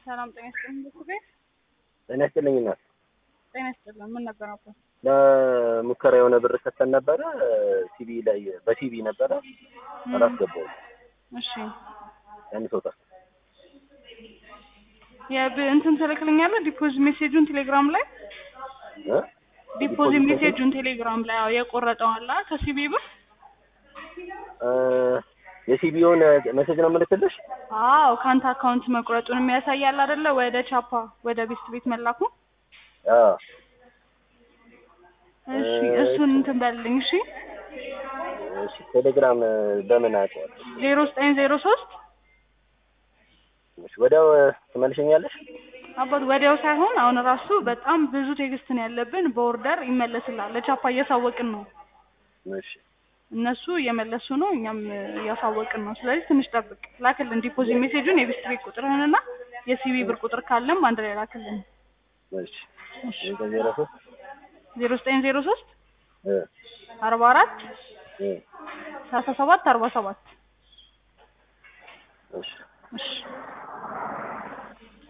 ሰላም ጤና ይስጥልኝ። ብኩቤ ጤና ይስጥልኝ እናት። ጤና ይስጥልኝ። ምን ነበር ነበር? ለሙከራ የሆነ ብር ሰጥተን ነበረ ሲቢ ላይ በሲቢ ነበረ አላስገባውም። እሺ ያን ሰው ጠፋ። የብ እንትን ትልክልኛለህ ዲፖዝ ሜሴጁን ቴሌግራም ላይ እ? ዲፖዝ ሜሴጁን ቴሌግራም ላይ አዎ የቆረጠው አለ ከሲቢ ብር እ፣ የሲቢውን ሜሴጅ ነው የምልክልሽ። አዎ ከአንተ አካውንት መቁረጡን የሚያሳያል አይደለ? ወደ ቻፓ ወደ ቤስት ቤት መላኩ። አዎ እሺ እሱን እንትን በልልኝ። እሺ እሺ። ቴሌግራም በምን አውቀዋለሁ? ዜሮ ዘጠኝ ዜሮ ሶስት እሺ፣ ወዲያው ትመልሸኛለሽ? አባት ወዲያው ሳይሆን አሁን ራሱ በጣም ብዙ ቴክስት ነው ያለብን። በኦርደር ይመለስላል። ለቻፓ እያሳወቅን ነው። እሺ እነሱ እየመለሱ ነው፣ እኛም እያሳወቅን ነው። ስለዚህ ትንሽ ጠብቅ። ላክልን ዲፖዚት ሜሴጁን የቤስት ቤት ቁጥርህንና የሲቢ ብር ቁጥር ካለም አንድ ላይ ላክልን። እሺ። ዜሮ ሶስት ዜሮ ዘጠኝ ዜሮ ሶስት እ አርባ አራት እ ሰላሳ ሰባት አርባ ሰባት እሺ እሺ